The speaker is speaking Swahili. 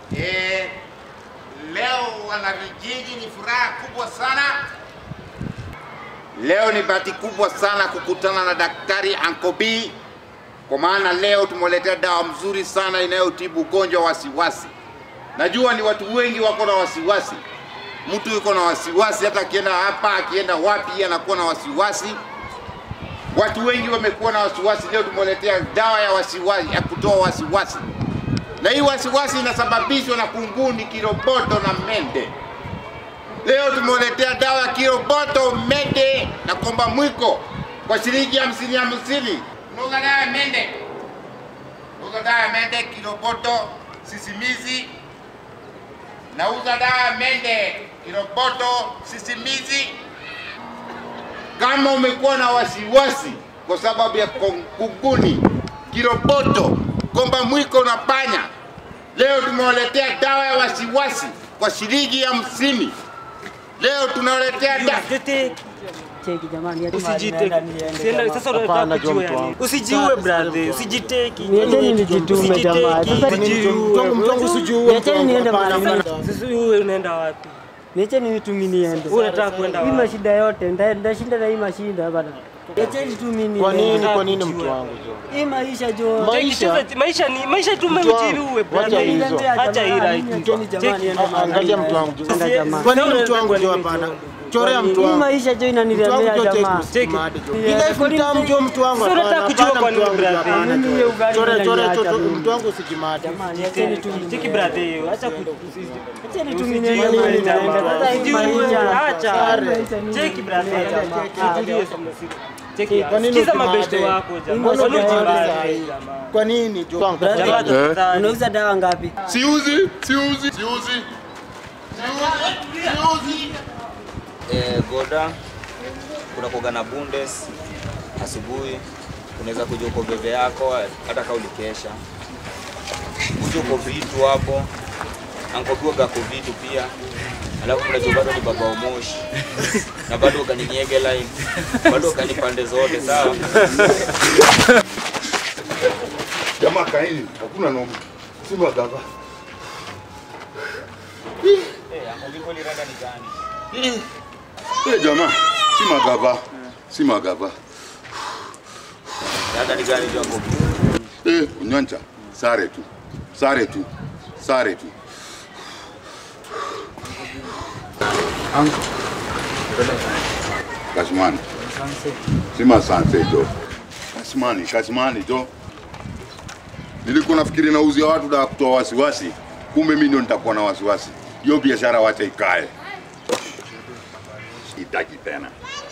Eh, leo wanavijiji ni furaha kubwa sana. Leo ni bahati kubwa sana kukutana na Daktari Ankobi kwa maana leo tumeletea dawa mzuri sana inayotibu ugonjwa wa wasiwasi. Najua ni watu wengi wako na wasiwasi. Mtu yuko na wasiwasi, hata akienda hapa akienda wapi anakuwa na wasiwasi. Watu wengi wamekuwa na wasiwasi. Leo tumeletea dawa ya wasiwasi, ya kutoa wasiwasi, na hii wasiwasi inasababishwa na kunguni, kiroboto na mende. Leo tumeletea dawa ya kiroboto, mende na komba mwiko kwa shilingi hamsini hamsini. Unauza dawa ya mende, unauza dawa ya mende, kiroboto, sisimizi. Nauza dawa ya mende, kiroboto, sisimizi. Kama umekuwa na wasiwasi kwa sababu ya kunguni, kiroboto, komba mwiko na panya, leo tumewaletea dawa ya wasiwasi kwa shilingi hamsini. Leo tunawaletea dawa Cheki jamani, ati Usijiteki. mahali naenda niende Sienda- jamaa. Sasa unataka Hapana, kujua John yani. Twangu. Usijue brother, usijiteki. Niacheni nijitume jamaa. Sasa niacheni niende mahali. Sasa wewe unaenda wapi? Niacheni nitu mimi niende. Wewe unataka kwenda Hii wapi? mashida yote nda- ndashinda na hii mashida bana. Niacheni tu mimi Kwa nini? niende. Kwa nini mtu wangu jo? Hii maisha jo. Ma- Cheki, Maisha. sasa maisha ni maisha tu Mtu wangu, umemjiwe wacha brother. hizo. Acha hii right. Niacheni jamani Cheki. niende mahali. Angalia mtu wangu jo. Enda jamaa. Kwa nini mtu wangu jo? Hapana, chorea mtu Hii wangu. maisha jo Mtu wangu inanilemea jo, jamaa. cheki msimade jo. Yeah. Ile elfu tano jo mtu wangu. Sasa unataka hapana, kujua hapana, kwa mtu nini wangu jo, brother? hapana, Mimi jo. hiyo ugali Chore- chore- inaniacha chore- mimi. mtu wangu usijimade. Jamani, acheni tu mimi. Cheki brother hiyo. Acha ku Acheni tu mimi Usijue niende mahali jamaa. naenda. Sasa hii Usijue, maisha. acha. Maisha ni- Cheki brother. jamaa. Tulie sana. Cheki. Kwa nini Sikiza usimade? mabeshte wako jamaa. Mbona Kwa nini usimade ujibane? sahi? Kwa nini jo? Brother, Jamaa tafadhali. Unauza dawa ngapi? Siuzi, siuzi, siuzi. Siuzi. eh, Goda kuna kuoga na Bundes asubuhi, unaweza kuja uko bebe yako hata kama ulikesha, kuja uko vitu hapo ankopiwa gako vitu pia, alafu mnajua bado ni baba umoshi na bado ukaninyege line bado ukani pande zote sawa. Jamaa kaini, hakuna noma. Simba gava. Eh, ankopiwa lirada ni gani? Eh, jamaa, si magava. Si magava. Rada ni gani jo ankopiwa? Eh, unyoncha. Sare tu. Sare tu. Sare tu. Kashmani. Sima sanse jo. Kashmani, kashmani jo. Nilikuwa nafikiri nauzia watu dawa kutoa wasiwasi, kumbe mimi ndio nitakuwa na wasiwasi. Hiyo biashara wacha ikae. Sitaki tena.